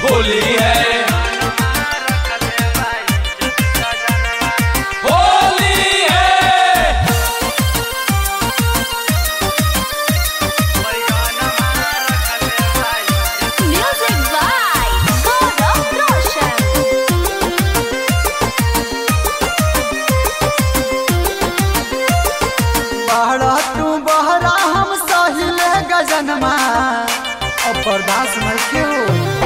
होली है होली है Music by Gaurav Roshan. बहरा तू बहरा हम सहिले गजनमा अब बर्दाश्त नहीं क्यों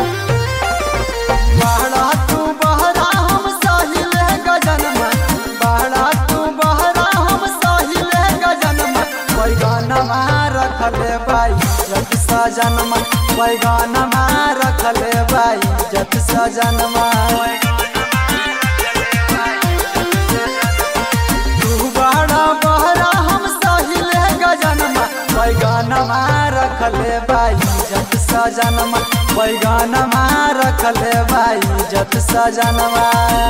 बहरा तू बहरा हम सहिले गजनमा बहरा तू बहरा हम सहिले गजनमा बैगनमा रखले बाई जत सजनमा बैगनमा रखले बाई जत सजनमा तू बड़ा बहरा हम सहिले गजनमा बैगनमा रखले बाई जत सजनमा बैगनमा रखले बाई जत सजनमा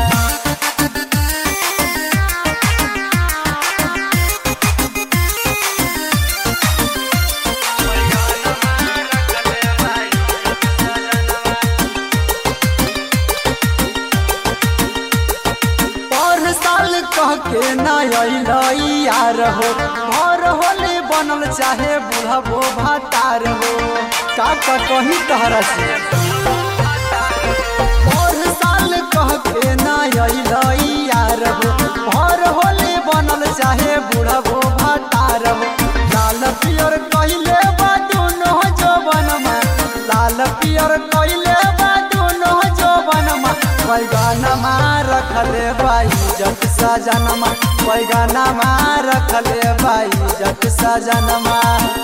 पर साल कह के ना अइल यार हो घर होली बनल चाहे बुढ़बो भातार हो का का कही तहरा से पर साल कह के ना अइल यार हो घर होली बनल चाहे बुढ़बो भातार हो लाल पियर कहिले बा दुनो जवनमा लाल पियर कहिले बा दुनो जवनमा बैगनमा रखले बाई जत सजनमा बैगनमा रखले बाई जत सजनमा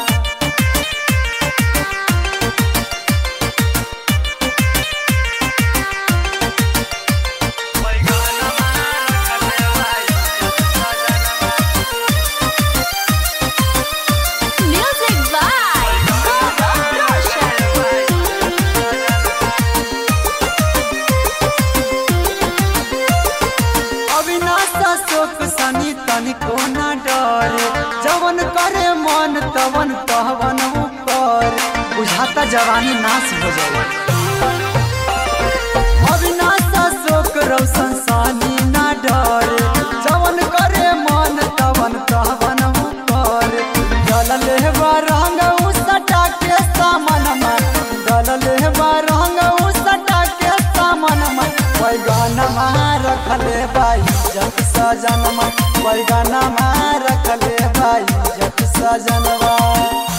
Music by Gaurav Roshan. Avinash शोक सनी तनिको न डरे जवन करे मन तवन तहवन कर बुझाता जवानी नाश हो जाए अविनाश शोक रौशन सनी न डरे जवन करे मन तवन तहवन कर दल लेवा रंग उ सटा के सामनमा दल लेवा रंग उ सटा के सामनमा बैगनमा रखले बाई जत सजनमा बैगनमा रखले बाई जत सजनवा